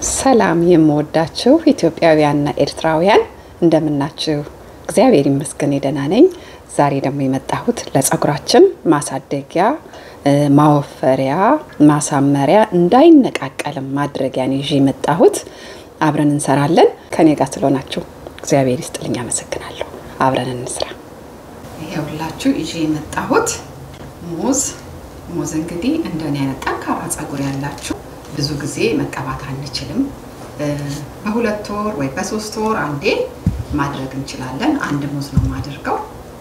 ሰላም የምወዳችሁ ኢትዮጵያውያንና ኤርትራውያን እንደምናችሁ? እግዚአብሔር ይመስገን ደህና ነኝ። ዛሬ ደግሞ የመጣሁት ለጸጉራችን ማሳደጊያ፣ ማወፈሪያ፣ ማሳመሪያ እንዳይነቃቀልም ማድረጊያን ይዤ የመጣሁት አብረን እንሰራለን። ከኔ ጋር ስለሆናችሁ እግዚአብሔር ይስጥልኝ፣ አመሰግናለሁ። አብረን እንስራ። ይኸውላችሁ ይዤ የመጣሁት ሙዝ ሙዝ እንግዲህ እንደኔ አይነት ጠንካራ ጸጉር ያላችሁ ብዙ ጊዜ መቀባት አንችልም። በሁለት ወር ወይ በሶስት ወር አንዴ ማድረግ እንችላለን። አንድ ሙዝ ነው የማደርገው፣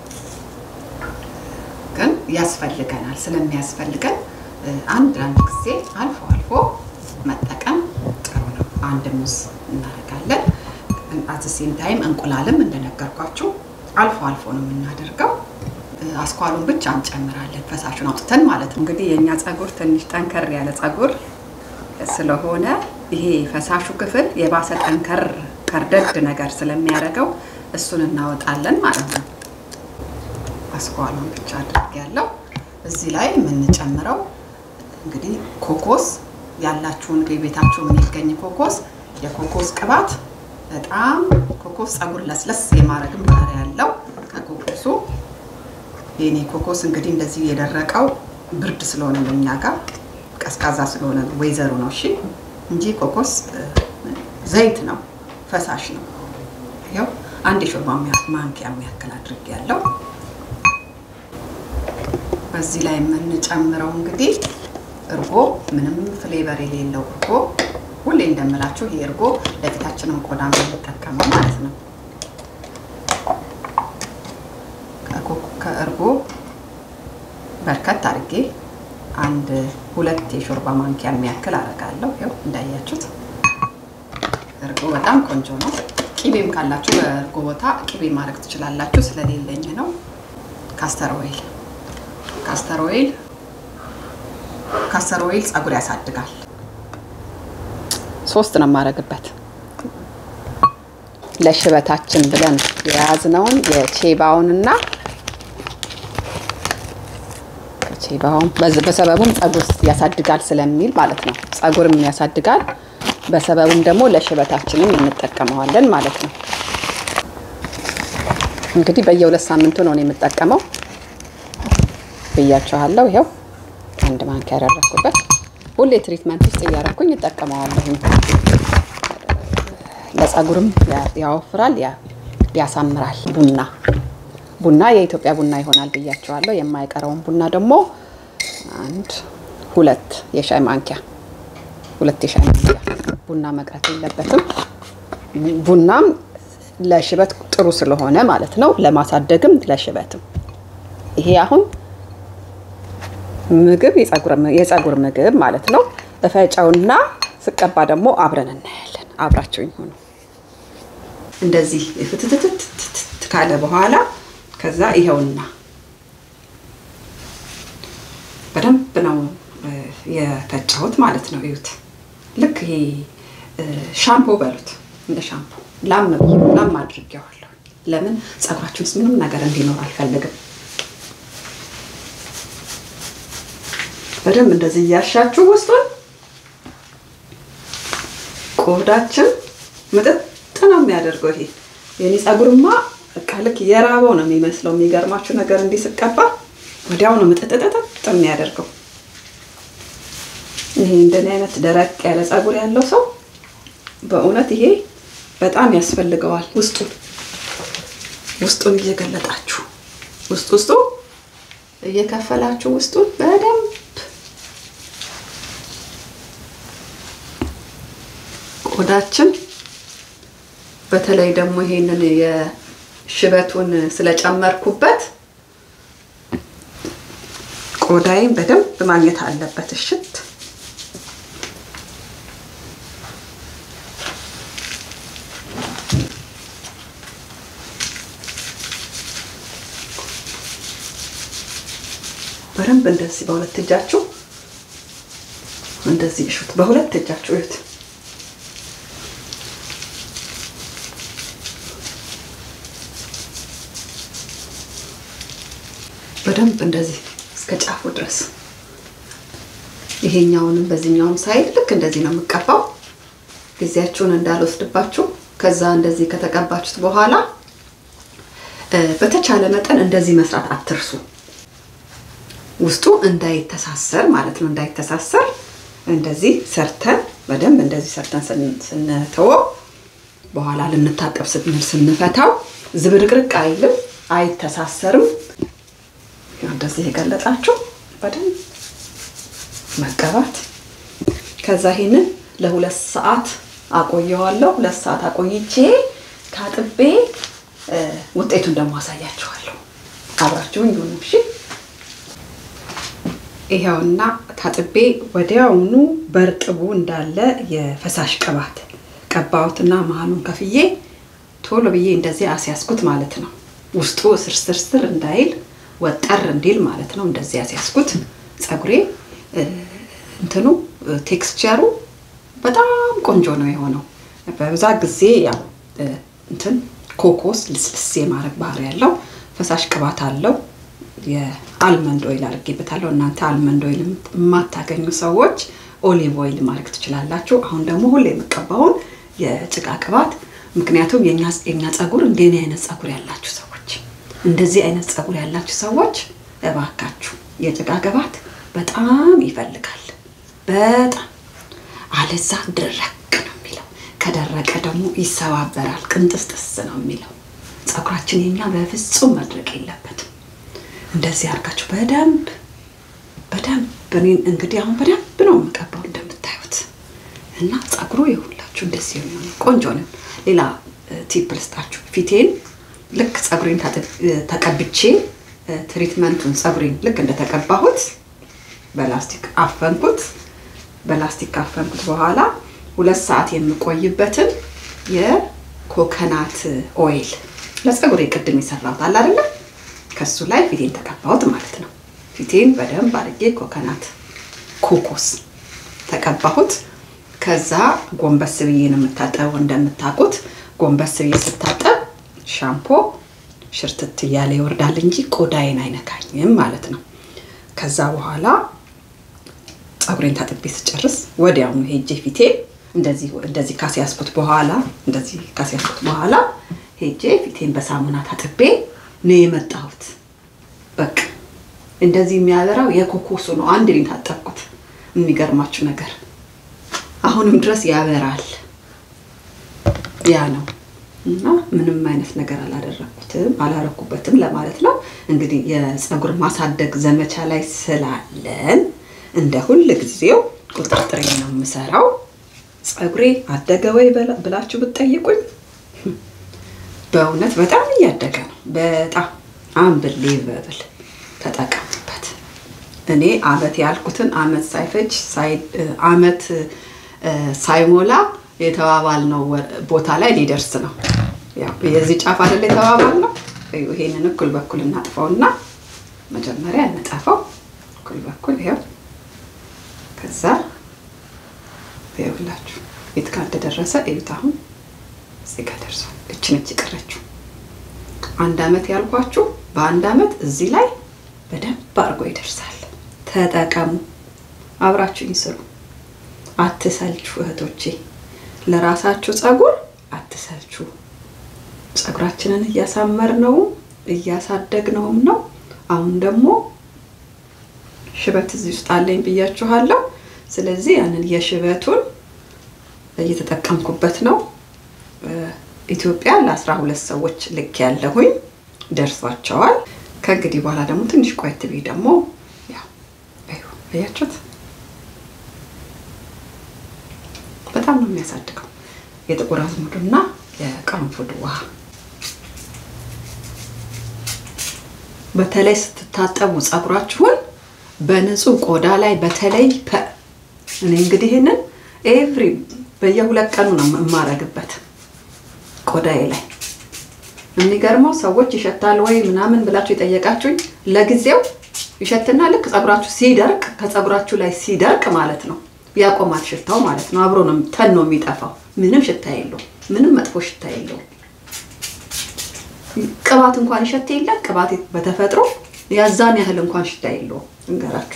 ግን ያስፈልገናል። ስለሚያስፈልገን አንድ አንድ ጊዜ አልፎ አልፎ መጠቀም ጥሩ ነው። አንድ ሙዝ እናደርጋለን። አትሴም ታይም እንቁላልም እንደነገርኳችሁ አልፎ አልፎ ነው የምናደርገው። አስኳሉን ብቻ እንጨምራለን፣ ፈሳሹን አውጥተን ማለት ነው። እንግዲህ የእኛ ጸጉር ትንሽ ጠንከር ያለ ጸጉር ስለሆነ ይሄ ፈሳሹ ክፍል የባሰ ጠንከር ከርደድ ነገር ስለሚያደርገው እሱን እናወጣለን ማለት ነው። አስኳሉን ብቻ አድርግ ያለው እዚህ ላይ የምንጨምረው እንግዲህ ኮኮስ ያላችሁን ቤታችሁ የሚገኝ ኮኮስ የኮኮስ ቅባት በጣም ኮኮስ ጸጉር ለስለስ የማድረግም ባህሪ ያለው ከኮኮሱ የኔ ኮኮስ እንግዲህ እንደዚህ የደረቀው ብርድ ስለሆነ ነው እኛ ጋር ቀዝቃዛ ስለሆነ ነው ወይዘሩ ነው። እሺ እንጂ ኮኮስ ዘይት ነው፣ ፈሳሽ ነው። ይኸው አንድ የሾርባ ማንኪያ የሚያክል አድርጌ ያለው። በዚህ ላይ የምንጨምረው እንግዲህ እርጎ፣ ምንም ፍሌቨር የሌለው እርጎ። ሁሌ እንደምላችሁ ይሄ እርጎ ለፊታችንም ቆዳ የምንጠቀመው ማለት ነው። ከእርጎ በርከት አድርጌ አንድ ሁለት የሾርባ ማንኪያ የሚያክል አደርጋለሁ። ይኸው እንዳያችሁት እርጎ በጣም ቆንጆ ነው። ቂቤም ካላችሁ በእርጎ ቦታ ቂቤ ማድረግ ትችላላችሁ። ስለሌለኝ ነው። ካስተር ኦይል ካስተር ኦይል ካስተር ኦይል ጸጉር ያሳድጋል። ሶስት ነው የማደርግበት ለሽበታችን ብለን የያዝነውን የቼባውንና ቼባውን በሰበቡም ጸጉር ያሳድጋል ስለሚል ማለት ነው። ጸጉርም ያሳድጋል፣ በሰበቡም ደግሞ ለሽበታችንም እንጠቀመዋለን ማለት ነው። እንግዲህ በየሁለት ሳምንቱ ነው የምጠቀመው ብያችኋለሁ። ይኸው አንድ ማንኪያ ያደረኩበት ሁሌ ትሪትመንት ውስጥ እያደረኩኝ እጠቀመዋለሁ። ለጸጉርም ያወፍራል፣ ያሳምራል። ቡና ቡና የኢትዮጵያ ቡና ይሆናል ብያቸዋለሁ። የማይቀረውን ቡና ደግሞ አንድ ሁለት የሻይ ማንኪያ ሁለት የሻይ ማንኪያ ቡና መቅረት የለበትም። ቡናም ለሽበት ጥሩ ስለሆነ ማለት ነው፣ ለማሳደግም ለሽበትም። ይሄ አሁን ምግብ የጸጉር ምግብ ማለት ነው። እፈጨውና ስቀባ ደግሞ አብረን እናያለን። አብራቸው ይሆኑ እንደዚህ ፍትትትት ካለ በኋላ ከዛ ይኸውና በደንብ ነው የፈጫሁት ማለት ነው። እዩት። ልክ ይሄ ሻምፖ በሉት እንደ ሻምፖ ላም ላም አድርጌዋለሁ። ለምን ጸጉራችን ውስጥ ምንም ነገር እንዲኖር አልፈልግም። በደንብ እንደዚህ እያሻችሁ ውስጡን ቆዳችን ምጥጥ ነው የሚያደርገው ይሄ የኔ ጸጉርማ በቃ ልክ የራበው ነው የሚመስለው። የሚገርማችሁ ነገር እንዲህ ስቀባ ወዲያው ነው ምጥጥጥጥ የሚያደርገው። ይሄ እንደኔ አይነት ደረቅ ያለ ጸጉር ያለው ሰው በእውነት ይሄ በጣም ያስፈልገዋል። ውስጡን ውስጡን እየገለጣችሁ ውስጥ ውስጡ እየከፈላችሁ ውስጡን በደንብ ቆዳችን በተለይ ደግሞ ይሄንን ሽበቱን ስለጨመርኩበት ቆዳይን በደንብ ማግኘት አለበት። እሽት በደንብ እንደዚህ በሁለት እጃችሁ እንደዚህ እሹት። በሁለት እጃችሁ እዩት። በደንብ እንደዚህ እስከ ጫፉ ድረስ ይሄኛውንም በዚህኛውም ሳይድ ልክ እንደዚህ ነው የምቀባው። ጊዜያችሁን እንዳልወስድባችሁ ከዛ እንደዚህ ከተቀባችሁት በኋላ በተቻለ መጠን እንደዚህ መስራት አትርሱ። ውስጡ እንዳይተሳሰር ማለት ነው። እንዳይተሳሰር እንደዚህ ሰርተን በደንብ እንደዚህ ሰርተን ስንተወው በኋላ ልንታጠብ ስንል ስንፈታው ዝብርቅርቅ አይልም፣ አይተሳሰርም። እንደዚህ የገለጣችሁ በደንብ መቀባት። ከዛ ይሄንን ለሁለት ሰዓት አቆየዋለሁ። ሁለት ሰዓት አቆይቼ ታጥቤ ውጤቱን ደግሞ አሳያችኋለሁ። አብራችሁን ይሁኑ እሺ። ይኸውና ታጥቤ ወዲያውኑ በርጥቡ እንዳለ የፈሳሽ ቅባት ቀባሁትና መሀሉን ከፍዬ ቶሎ ብዬ እንደዚህ አስያዝኩት ማለት ነው። ውስጡ ስርስርስር እንዳይል ወጠር እንዲል ማለት ነው። እንደዚህ አስያዝኩት። ፀጉሬ እንትኑ ቴክስቸሩ በጣም ቆንጆ ነው የሆነው። በብዛት ጊዜ ያው እንትን ኮኮስ ልስልስ የማድረግ ባህሪ ያለው ፈሳሽ ቅባት አለው። የአልመንድ ኦይል አድርጌበታለሁ። እናንተ አልመንድ ኦይል የማታገኙ ሰዎች ኦሊቭ ኦይል ማድረግ ትችላላችሁ። አሁን ደግሞ ሁሌ የምቀባውን የጭቃ ቅባት፣ ምክንያቱም የኛ ፀጉር እንደኔ አይነት ፀጉር ያላችሁ ሰዎች እንደዚህ አይነት ፀጉር ያላችሁ ሰዎች እባካችሁ የጭቃ ቅባት በጣም ይፈልጋል። በጣም አለዛ ድረቅ ነው የሚለው። ከደረቀ ደግሞ ይሰባበራል፣ ቅንጥስጥስ ነው የሚለው። ፀጉራችን የኛ በፍጹም መድረቅ የለበትም። እንደዚህ አድርጋችሁ በደንብ በደንብ እኔን እንግዲህ አሁን በደንብ ነው የምቀባው እንደምታዩት እና ፀጉሩ የሁላችሁ እንደዚህ የሚሆነ ቆንጆ ነው። ሌላ ቲፕ ልስጣችሁ። ፊቴን ልክ ፀጉሬን ተቀብቼ ትሪትመንቱን ፀጉሬን ልክ እንደተቀባሁት በላስቲክ አፈንኩት። በላስቲክ ካፈንኩት በኋላ ሁለት ሰዓት የምቆይበትን የኮከናት ኦይል ለፀጉሬ ቅድም የሰራሁት አለ አይደለም ከሱ ላይ ፊቴን ተቀባሁት ማለት ነው። ፊቴን በደንብ አድርጌ ኮከናት ኮኮስ ተቀባሁት። ከዛ ጎንበስ ብዬ ነው የምታጠበው። እንደምታውቁት ጎንበስ ብዬ ስታጠብ ሻምፖ ሽርትት እያለ ይወርዳል እንጂ ቆዳዬን አይነካኝም ማለት ነው። ከዛ በኋላ ፀጉሬን ታጥቤ ስጨርስ ወዲያውኑ ሄጄ ፊቴን እንደዚህ እንደዚህ ካስያዝኩት በኋላ እንደዚህ ካስያዝኩት በኋላ ሄጄ ፊቴን በሳሙና ታጥቤ ነው የመጣሁት። በቃ እንደዚህ የሚያበራው የኮኮሱ ነው። አንድ ላይ ታጠብኩት። የሚገርማችሁ ነገር አሁንም ድረስ ያበራል። ያ ነው እና ምንም አይነት ነገር አላደረኩትም አላረኩበትም ለማለት ነው። እንግዲህ የፀጉር ማሳደግ ዘመቻ ላይ ስላለን እንደ ሁል ጊዜው ቁጥጥሬ ነው የምሰራው። ፀጉሬ አደገ ወይ ብላችሁ ብትጠይቁኝ በእውነት በጣም እያደገ ነው። በጣም አንብሌቨብል ተጠቀሙበት። እኔ አመት ያልኩትን አመት ሳይፈጅ አመት ሳይሞላ የተባባል ነው ቦታ ላይ ሊደርስ ነው። ያው የዚህ ጫፍ አይደለ የተባባል ነው። ይሄንን እኩል በኩል እናጥፈውና መጀመሪያ እንጠፈው እኩል በኩል ይኸው። ከዛ ይኸውላችሁ የት ጋር እንደደረሰ እዩት። አሁን እዚህ ጋር ደርሷል። እች ነች የቀረችው። አንድ አመት ያልኳችሁ በአንድ አመት እዚህ ላይ በደንብ አድርጎ ይደርሳል። ተጠቀሙ፣ አብራችሁኝ ስሩ። አትሰልቹ እህቶቼ፣ ለራሳችሁ ፀጉር አትሰልቹ። ፀጉራችንን እያሳመርነው እያሳደግነውም ነው። አሁን ደግሞ ሽበት እዚህ ውስጥ አለኝ ብያችኋለሁ። ስለዚህ ያንን የሽበቱን እየተጠቀምኩበት ነው። ኢትዮጵያ ለአስራ ሁለት ሰዎች ልክ ያለሁኝ ደርሷቸዋል። ከእንግዲህ በኋላ ደግሞ ትንሽ ቆየት ብዬ ደግሞ ያው አያችሁት፣ በጣም ነው የሚያሳድገው የጥቁር አዝሙድና የቅርንፉድ ውሃ። በተለይ ስትታጠቡ ፀጉራችሁን በንጹህ ቆዳ ላይ በተለይ እኔ እንግዲህ ይህንን ኤቭሪ በየሁለት ቀኑ ነው የማረግበት ቆዳዬ ላይ። የሚገርመው ሰዎች ይሸታል ወይ ምናምን ብላችሁ የጠየቃችሁኝ፣ ለጊዜው ይሸትና ልክ ፀጉራችሁ ሲደርቅ ከፀጉራችሁ ላይ ሲደርቅ ማለት ነው ያቆማል ሽታው ማለት ነው። አብሮ ነው ተን ነው የሚጠፋው። ምንም ሽታ የለውም። ምንም መጥፎ ሽታ የለውም። ቅባት እንኳን ይሸት የለ ቅባት በተፈጥሮ ያዛን ያህል እንኳን ሽታ የለውም። እንገራችሁ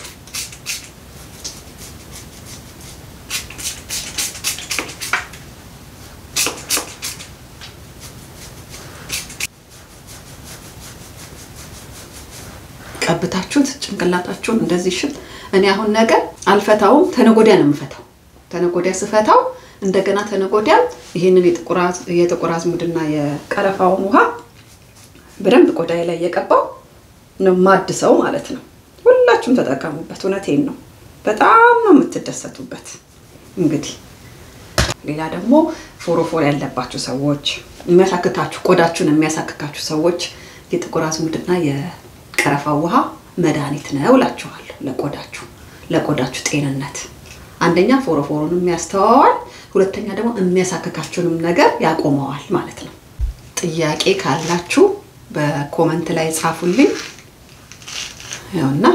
ቀብታችሁት ጭንቅላታችሁን እንደዚህ ሽት። እኔ አሁን ነገ አልፈታውም፣ ተነጎዲያ ነው የምፈታው። ተነጎዲያ ስፈታው እንደገና ተነጎዲያ ይህንን የጥቁር አዝሙድና የቀረፋውን ውሃ በደንብ ቆዳዬ ላይ እየቀባው ነው ማድሰው ማለት ነው። ሁላችሁም ተጠቀሙበት። እውነቴን ነው። በጣም ነው የምትደሰቱበት። እንግዲህ ሌላ ደግሞ ፎሮፎር ያለባችሁ ሰዎች፣ የሚያሳክካችሁ ቆዳችሁን የሚያሳክካችሁ ሰዎች የጥቁር አዝሙድና የቀረፋ ውሃ መድኃኒት ነው እላችኋለሁ። ለቆዳችሁ ለቆዳችሁ ጤንነት አንደኛ ፎሮፎሩንም ያስተዋዋል፣ ሁለተኛ ደግሞ የሚያሳክካችሁንም ነገር ያቆመዋል ማለት ነው። ጥያቄ ካላችሁ በኮመንት ላይ ጻፉልኝ። ያውና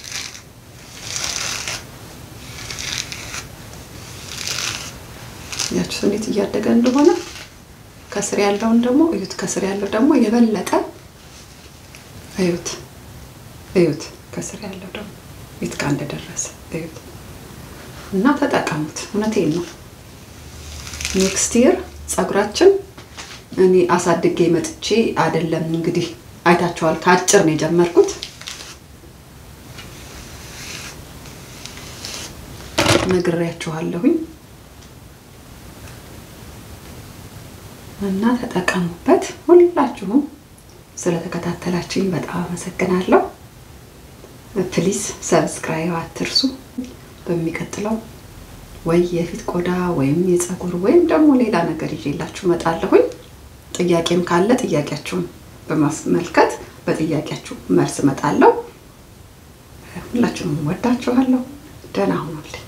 ያችሁ እንዴት እያደገ እንደሆነ ከስር ያለውን ደግሞ እዩት። ከስር ያለው ደግሞ የበለጠ እዩት፣ እዩት። ከስር ያለው ደግሞ የት ጋር እንደደረሰ እዩት እና ተጠቀሙት። እውነቴን ነው። ኔክስት ይር ፀጉራችን እኔ አሳድጌ መጥቼ አይደለም እንግዲህ አይታችኋል። ከአጭር ነው የጀመርኩት። ነግሬያችኋለሁኝ እና ተጠቀሙበት። ሁላችሁም ስለተከታተላችሁኝ በጣም አመሰግናለሁ። ፕሊዝ ሰብስክራይብ አትርሱ። በሚቀጥለው ወይ የፊት ቆዳ ወይም የፀጉር ወይም ደግሞ ሌላ ነገር ይዤላችሁ እመጣለሁኝ። ጥያቄም ካለ ጥያቄያችሁን በማስመልከት በጥያቄያችሁ መልስ እመጣለሁ። ሁላችሁም ወዳችኋለሁ። ደህና ሁኑልኝ።